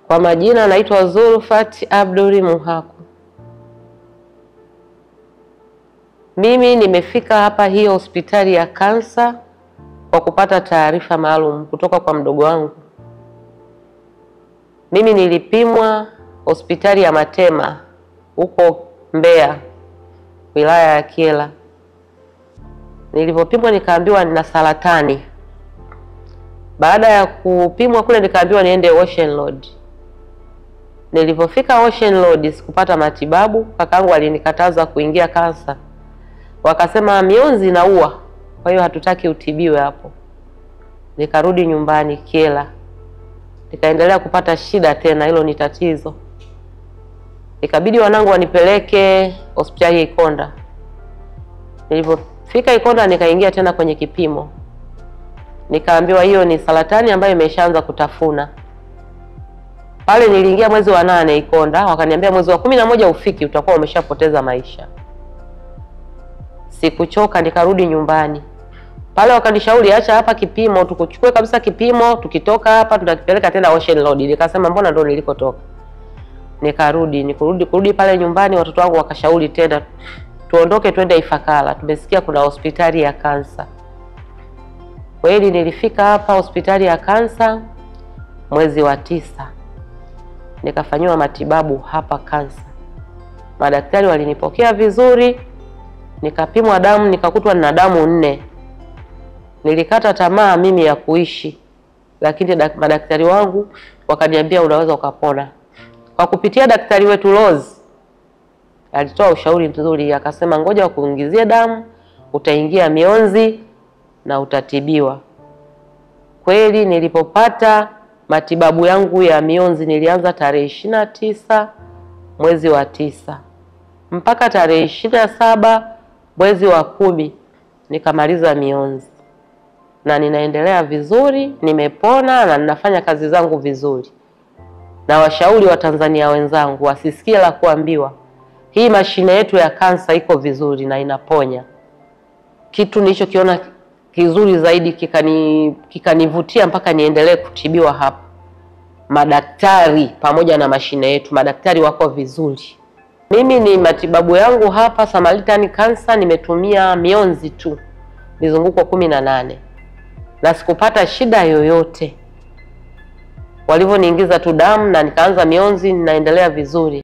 Kwa majina naitwa Zulfat Abduli Muhaku. Mimi nimefika hapa hiyo hospitali ya kansa kwa kupata taarifa maalum kutoka kwa mdogo wangu. Mimi nilipimwa hospitali ya Matema huko Mbeya, wilaya ya Kyela. Nilipopimwa nikaambiwa nina saratani. Baada ya kupimwa kule nikaambiwa niende Ocean Road. Nilipofika Ocean Road sikupata matibabu, kakaangu alinikataza kuingia kansa, wakasema mionzi inaua, kwa hiyo hatutaki utibiwe hapo. Nikarudi nyumbani Kyela, nikaendelea kupata shida tena, hilo ni tatizo. Ikabidi wanangu wanipeleke hospitali ya Ikonda. Nilipofika Ikonda nikaingia tena kwenye kipimo, nikaambiwa hiyo ni saratani ambayo imeshaanza kutafuna. Pale niliingia mwezi wa nane Ikonda, wakaniambia mwezi wa kumi na moja ufiki utakuwa umeshapoteza maisha. Sikuchoka, nikarudi nyumbani pale wakanishauri acha hapa kipimo tukuchukue kabisa kipimo, tukitoka hapa tutakipeleka tena Ocean Road. Nikasema mbona ndo nilikotoka. Nikarudi nikurudi kurudi pale nyumbani, watoto wangu wakashauri tena tuondoke twende Ifakara, tumesikia kuna hospitali ya kansa. Kweli nilifika hapa hospitali ya kansa mwezi wa tisa, nikafanyiwa matibabu hapa kansa. Madaktari walinipokea vizuri, nikapimwa damu, nikakutwa nina damu nne. Nilikata tamaa mimi ya kuishi, lakini madaktari wangu wakaniambia unaweza ukapona. Kwa kupitia daktari wetu Rose alitoa ushauri mzuri, akasema ngoja wakuingizie damu, utaingia mionzi na utatibiwa. Kweli nilipopata matibabu yangu ya mionzi nilianza tarehe ishirini na tisa mwezi wa tisa mpaka tarehe ishirini na saba mwezi wa kumi nikamaliza mionzi na ninaendelea vizuri, nimepona na ninafanya kazi zangu vizuri. Na washauri wa Tanzania wenzangu wasisikie la kuambiwa, hii mashine yetu ya kansa iko vizuri na inaponya. Kitu nilichokiona kizuri zaidi kikani kikanivutia mpaka niendelee kutibiwa hapa, madaktari pamoja na mashine yetu, madaktari wako vizuri. Mimi ni matibabu yangu hapa Samaritan Cancer nimetumia mionzi tu mizunguko kumi na nane na sikupata shida yoyote. Walivyoniingiza tu damu na nikaanza mionzi, ninaendelea vizuri.